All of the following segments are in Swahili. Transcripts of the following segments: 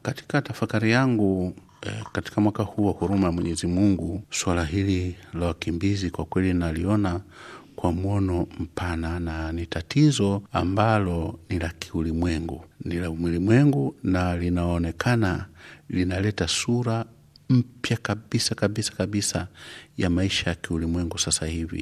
katika tafakari yangu eh, katika mwaka huu wa huruma ya Mwenyezi Mungu, suala hili la wakimbizi kwa kweli naliona kwa mwono mpana na ni tatizo ambalo ni la kiulimwengu, ni la ulimwengu na linaonekana linaleta sura mpya kabisa kabisa kabisa ya maisha ya kiulimwengu sasa hivi,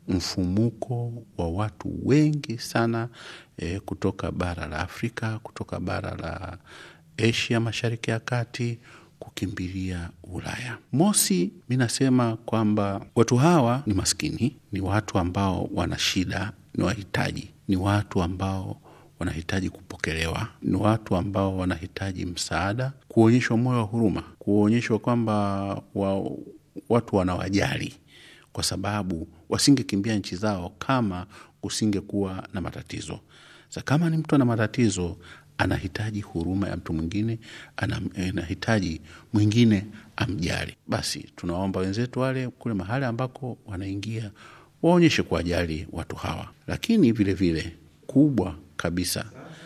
mfumuko wa watu wengi sana eh, kutoka bara la Afrika, kutoka bara la Asia, mashariki ya kati kukimbilia Ulaya. Mosi, mi nasema kwamba watu hawa ni maskini, ni watu ambao wana shida, ni wahitaji, ni watu ambao wanahitaji kupokelewa, ni watu ambao wanahitaji msaada, kuonyeshwa moyo wa huruma, kuonyeshwa kwamba wa, watu wanawajali, kwa sababu wasingekimbia nchi zao kama kusingekuwa na matatizo. Sa kama ni mtu ana matatizo anahitaji huruma ya mtu mwingine, anahitaji mwingine amjali. Basi tunaomba wenzetu wale kule mahali ambako wanaingia waonyeshe kuwajali watu hawa, lakini vilevile vile, kubwa kabisa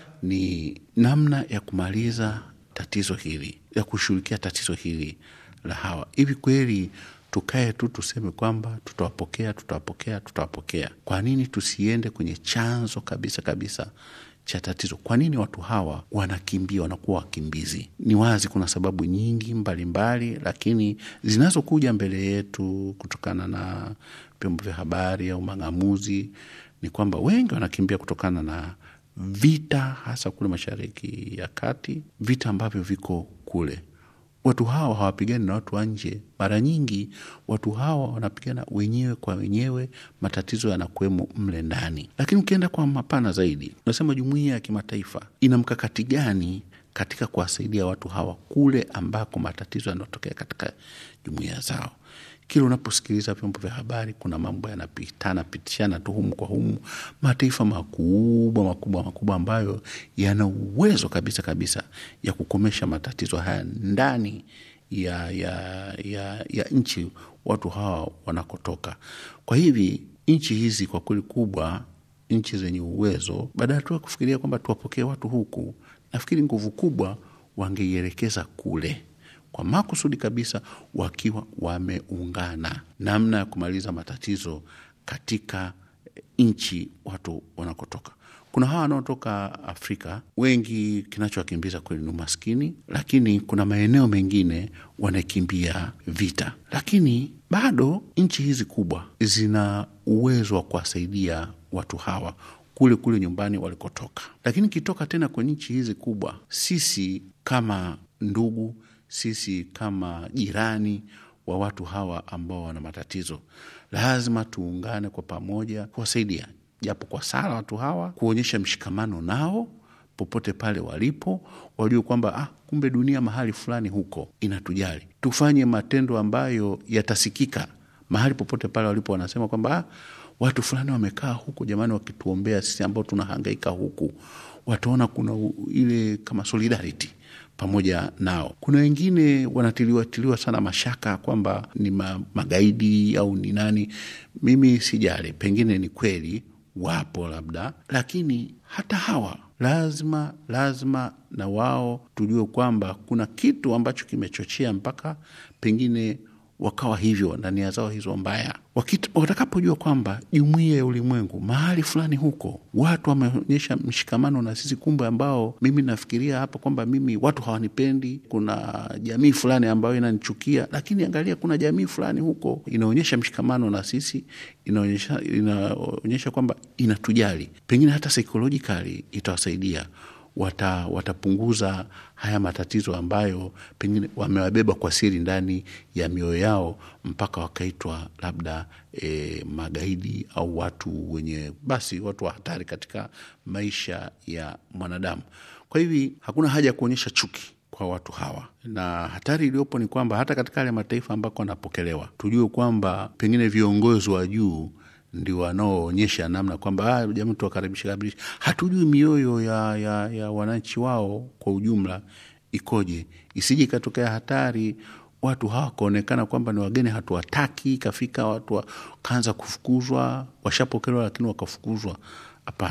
ni namna ya kumaliza tatizo hili, ya kushughulikia tatizo hili la hawa. Hivi kweli tukae tu tuseme kwamba tutawapokea, tutawapokea, tutawapokea? Kwa nini tusiende kwenye chanzo kabisa kabisa cha tatizo. Kwa nini watu hawa wanakimbia, wanakuwa wakimbizi? Ni wazi kuna sababu nyingi mbalimbali mbali, lakini zinazokuja mbele yetu kutokana na vyombo vya habari au mang'amuzi ni kwamba wengi wanakimbia kutokana na vita, hasa kule Mashariki ya Kati, vita ambavyo viko kule watu hawa hawapigani na watu wa nje. Mara nyingi watu hawa wanapigana wenyewe kwa wenyewe, matatizo yanakuwemo mle ndani. Lakini ukienda kwa mapana zaidi, unasema jumuiya ya kimataifa ina mkakati gani katika kuwasaidia watu hawa kule ambako matatizo yanatokea katika jumuiya zao? Kila unaposikiliza vyombo vya habari, kuna mambo yanapitana pitishana tu humu kwa humu, mataifa makubwa makubwa makubwa ambayo yana uwezo kabisa kabisa ya kukomesha matatizo haya ndani ya, ya, ya, ya nchi watu hawa wanakotoka. Kwa hivi nchi hizi kwa kweli kubwa, nchi zenye uwezo, badala tu ya kufikiria kwamba tuwapokee watu huku, nafikiri nguvu kubwa wangeielekeza kule kwa makusudi kabisa, wakiwa wameungana namna ya kumaliza matatizo katika nchi watu wanakotoka. Kuna hawa wanaotoka Afrika, wengi kinachowakimbiza kweli ni umaskini, lakini kuna maeneo mengine wanakimbia vita, lakini bado nchi hizi kubwa zina uwezo wa kuwasaidia watu hawa kule kule nyumbani walikotoka. Lakini kitoka tena kwenye nchi hizi kubwa, sisi kama ndugu sisi kama jirani wa watu hawa ambao wana matatizo, lazima tuungane kwa pamoja kuwasaidia, japo kwa sala watu hawa, kuonyesha mshikamano nao popote pale walipo, wajue kwamba ah, kumbe dunia mahali fulani huko inatujali. Tufanye matendo ambayo yatasikika mahali popote pale walipo, wanasema kwamba ah, watu fulani wamekaa huko jamani, wakituombea sisi ambao tunahangaika huku, wataona kuna ile kama solidarity pamoja nao. Kuna wengine wanatiliwa tiliwa sana mashaka kwamba ni ma, magaidi au ni nani. Mimi sijali, pengine ni kweli wapo labda, lakini hata hawa lazima lazima na wao tujue kwamba kuna kitu ambacho kimechochea mpaka pengine wakawa hivyo na nia zao hizo mbaya. Watakapojua kwamba jumuiya ya ulimwengu mahali fulani huko watu wameonyesha mshikamano na sisi, kumbe ambao mimi nafikiria hapa kwamba mimi watu hawanipendi, kuna jamii fulani ambayo inanichukia, lakini angalia, kuna jamii fulani huko inaonyesha mshikamano na sisi, inaonyesha, inaonyesha kwamba inatujali, pengine hata psychologically itawasaidia wata, watapunguza haya matatizo ambayo pengine wamewabeba kwa siri ndani ya mioyo yao mpaka wakaitwa labda e, magaidi au watu wenye basi watu wa hatari katika maisha ya mwanadamu. Kwa hivi hakuna haja ya kuonyesha chuki kwa watu hawa, na hatari iliyopo ni kwamba hata katika yale mataifa ambako wanapokelewa, tujue kwamba pengine viongozi wa juu ndio wanaoonyesha namna kwamba jamii tuwakaribisha karibisha. Hatujui mioyo ya, ya, ya wananchi wao kwa ujumla ikoje, isije ikatokea hatari watu hawa wakaonekana kwamba ni wageni, hatuwataki, ikafika watu wakaanza kufukuzwa, washapokelewa lakini wakafukuzwa. Hapana,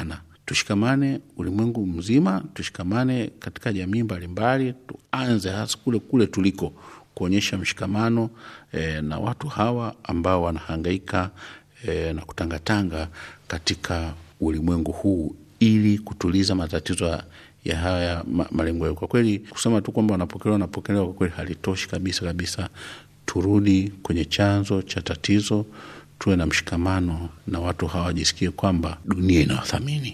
tushikamane ulimwengu mzima, tushikamane katika jamii mbalimbali, tuanze hasa kule kule tuliko kuonyesha mshikamano eh, na watu hawa ambao wanahangaika eh, na kutangatanga katika ulimwengu huu ili kutuliza matatizo ya ya haya ma, malengo yao. Kwa kweli kusema tu kwamba wanapokelewa wanapokelewa, kwa kweli halitoshi kabisa kabisa. Turudi kwenye chanzo cha tatizo, tuwe na mshikamano na watu hawajisikie kwamba dunia inawathamini.